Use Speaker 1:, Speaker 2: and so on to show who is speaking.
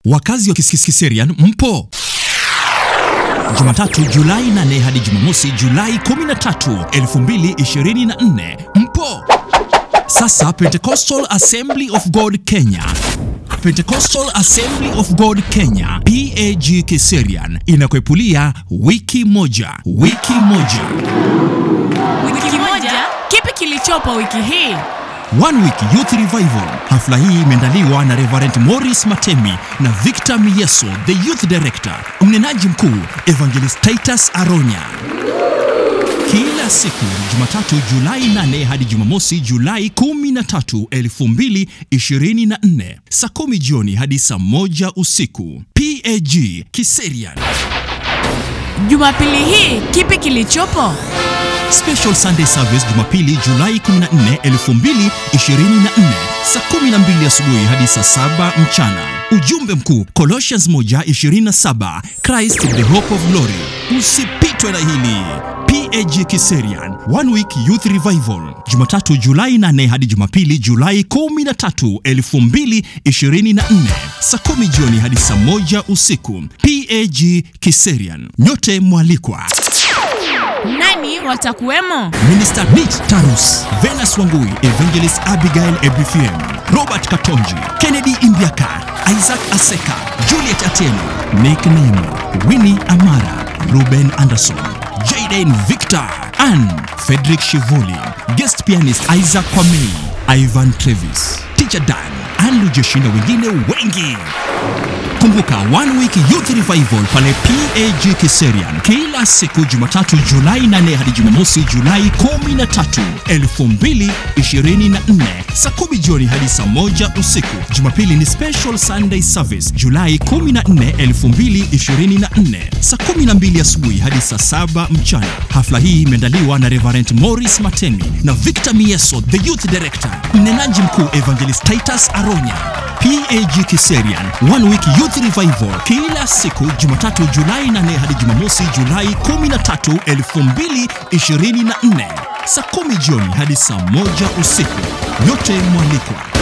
Speaker 1: Wakazi wa Kiserian mpo? Jumatatu Julai 8 hadi Jumamosi Julai 13, 2024 mpo? Sasa Pentecostal Assembly of God Kenya Pentecostal Assembly of God Kenya PAG Kiserian inakwepulia wiki moja wiki moja
Speaker 2: Wiki moja, kipi kilichopo wiki hii?
Speaker 1: One Week Youth Revival. Hafla hii imeandaliwa na Reverend Morris Matemi na Victor Mieso, the Youth Director. Mnenaji mkuu Evangelist Titus Aronya. Kila siku Jumatatu Julai 8 hadi Jumamosi Julai 13, 2024 saa kumi jioni hadi saa moja usiku. PAG Kiserian.
Speaker 2: Jumapili hii, kipi kilichopo?
Speaker 1: Special Sunday Service Jumapili Julai 14, 2024 saa 12 asubuhi hadi saa 7 mchana. Ujumbe mkuu Colossians 1:27 Christ the hope of glory. Usipitwe na hili. PAG Kiserian One Week Youth Revival Jumatatu Julai 8 hadi Jumapili Julai 13, 2024 saa 10 jioni hadi saa 1 usiku. PAG Kiserian. Nyote mwalikwa.
Speaker 2: Nani watakuwemo?
Speaker 1: Minister Nit Tarus, Venus Wangui, Evangelist Abigail Ebifiem, Robert Katonji, Kennedy Imbiaka, Isaac Aseka, Juliet Atieno, Nick Nemo, Winnie Amara, Ruben Anderson, Jaden Victor, Ann Frederick Shivoli, guest pianist Isaac Kwamei, Ivan Travis, Teacher Dan, Andrew Jeshi na wengine wengi. Kumbuka One Week Youth Revival pale PAG Kiserian kila siku Jumatatu Julai 8 hadi Jumamosi Julai 13, 2024 saa 10 jioni hadi saa moja usiku. Jumapili ni Special Sunday Service Julai 14, 2024 saa 12 asubuhi hadi saa 7 mchana. Hafla hii imeandaliwa na Reverend Morris Matemi na Victor Mieso, the Youth Director. Mnenaji mkuu Evangelist Titus Aronya. PAG Kiserian One Week Youth Revival kila siku Jumatatu Julai 8 hadi Jumamosi Julai 13, 2024 saa 10 jioni hadi saa moja usiku. Nyote mwalikwa.